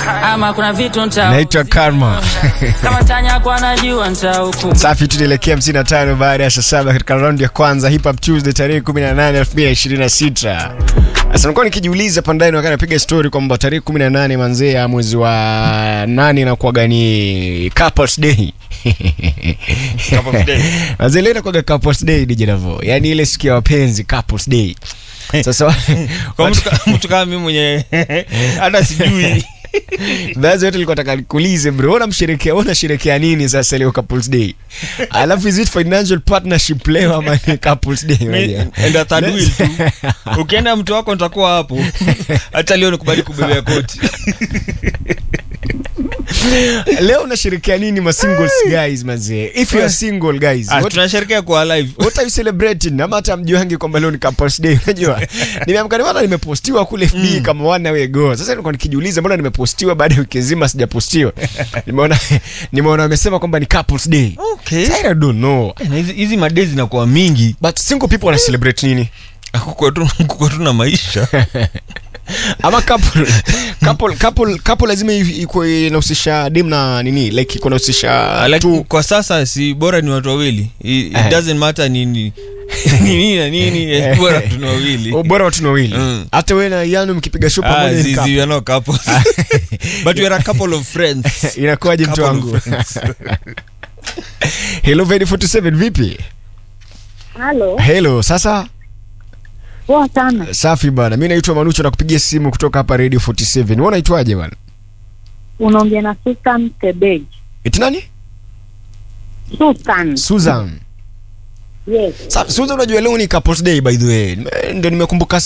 ama kuna vitu nta naitwa karma kama tanya kwa najua nitahukumu safi tunaelekea 55 baada ya saa saba katika raundi ya kwanza hip hop tuesday tarehe 18 2026 sasa nilikuwa nikijiuliza pandani wakati napiga story kwamba tarehe 18 manzee ya mwezi wa nane inakuwaga ni couples day Couples Day. manzee leo inakuwaga couples day DJ Davo yani ile siku ya wapenzi couples day sasa kwa mtu ka- mtu kama mimi mwenye hata sijui Baadhi yote nilikuwa nataka nikuulize bro, unamsherekea unasherekea nini sasa leo couples day? Alafu is it financial partnership leo ama ni couples day? Mi- unajua? enda third wheel tu ukienda mtu wako nitakuwa hapo hata leo nikubali kubebea koti leo unasherekea nini ma singles guys mazee? If you are single guys, Ah, what, tunasherekea kwa live what are you celebrating? Ama hata mjuangi kwamba leo ni couples day unajua? Nimeamka nimeona nimepostiwa kule FB kama one way ago. Sasa nilikuwa nikijiuliza mbona nimepostiwa baada ya wiki nzima sijapostiwa. Nimeona nimeona wamesema kwamba ni couples day. okay I don't know. Eh, na hizi- hizi madei zinakuwa mingi But single people wana celebrate nini? kuko tu kuko tu na maisha ama couple couple couple couple lazima i- ikuwe inahusisha dem na nini like iko inahusisha Ah, like, tu kwa sasa si bora ni watu wawili it, it Eh. doesn't matter ni ni ni nini na nini eh, bora tu ni wawili Oh, bora watu ni wawili Mm. hata wewe na Yanu mkipiga show Ah, pamoja ni zi- zi- couple. we are not couples. but we are a couple of friends inakuwaje mtu Couple wangu of friends. hello Vedi 47 vipi Halo, hello sasa poa sana. safi bana mi naitwa manucho na kupigia simu kutoka hapa radio 47 wewe unaitwaje bana Unaongea na Susan Tebej. eti nani Susan. Susan Yes. Sa, Susan unajua leo ni couples day by the way Nime- ndio nimekumbuka